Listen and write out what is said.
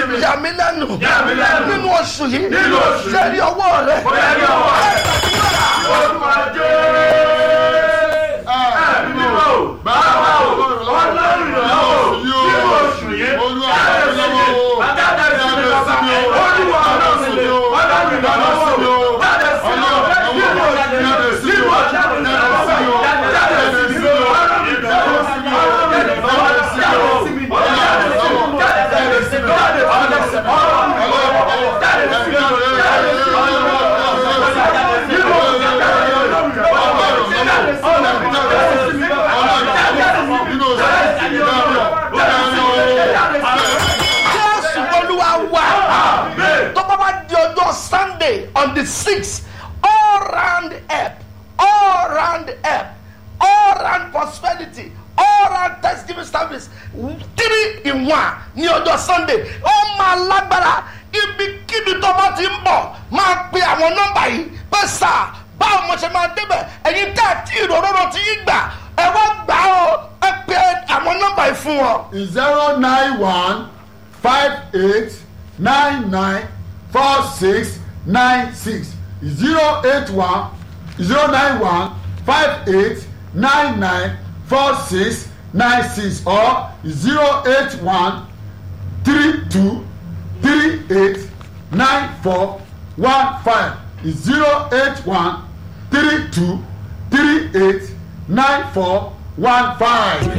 mi. yà mí lẹ́nu Yà mí lẹ́nu. nínú oṣù yìí Nínú oṣù yìí. sẹ́rí ọwọ́ rẹ Bóyá ní ọwọ́ rẹ̀. Olúwa jẹ́. Ẹ̀mí mímọ́ o. Bàbá o. Ọlọ́run ìrànlọ́wọ́. Nínú oṣù yìí. Olúwa Dáadáa sí mi. Dáadáa sí mi bàbá. Olúwa ọlọ́run mi. Ọlọ́run ìrànlọ́wọ́ o. Dáadáa sí mi. Nínú oṣù yìí. Nínú oṣù yìí. Dáadáa sí mi. Dáadáa sí mi. Ọlọ́run ìrànlọ́wọ́ sí mi. Dáadáa sí mi. Dáadáa sí mi. Dáadáa sí mi. Dáadáa sí mi. jésù olúwa wà tó bá bá di ọjọ́ sunday on the sixth all round help all round help all round prosperity all round thanksgiving service three in one ní ọjọ́ sunday ó máa lágbára ibikíbi tó bá ti ń bọ̀ máa pe àwọn nọ́mbà yìí pé sà báwo mo ṣe máa débẹ̀ ẹ̀yin tẹ́ ẹ̀ tí ìròróró ti yín gbà ẹ wá gbà ó ẹ pe àwọn nọ́mbà yìí fún wọn. zero nine one five eight nine nine four six nine six zero eight one zero nine one five eight nine nine four six nine six or zero eight one three two three eight nine four one five zero eight one three two three eight nine four one five.